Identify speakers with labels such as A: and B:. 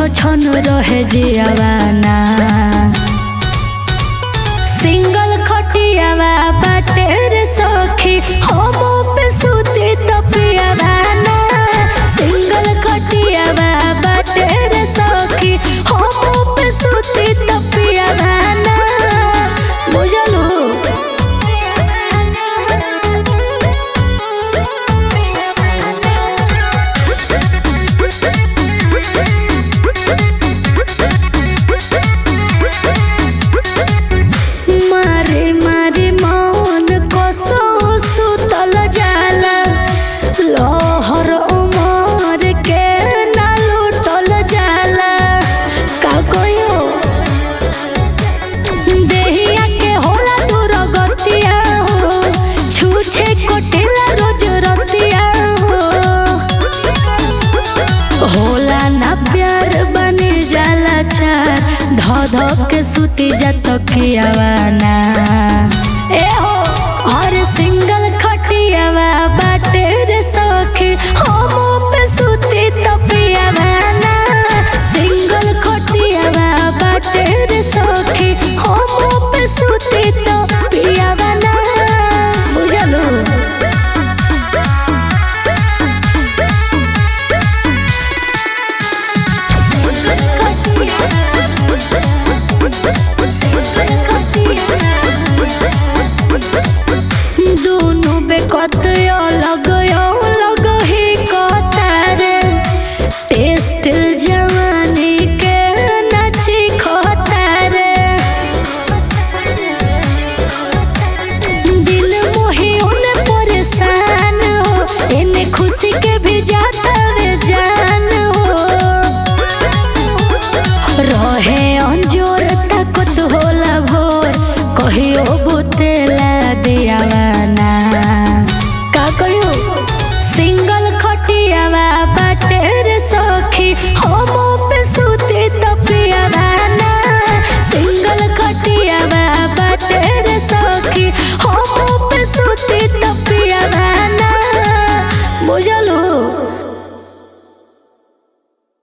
A: छन रहे जियावाना सिंगल खटियावा बाटे रे सखी हम पे सुती तपियावाना सिंगल खटियावा बाटे रे सखी हम पे सुती तपियावाना बुझलू मारे मारे मौन कसो सुतल जाला लहर उमर के ना लुटल जाला का कहियो देहिया के होला दूर गतिया हो छूछे कोटेला रोज रतिया हो होला ना प्यार बने जाला चार ध ध के सुती जात कियावाना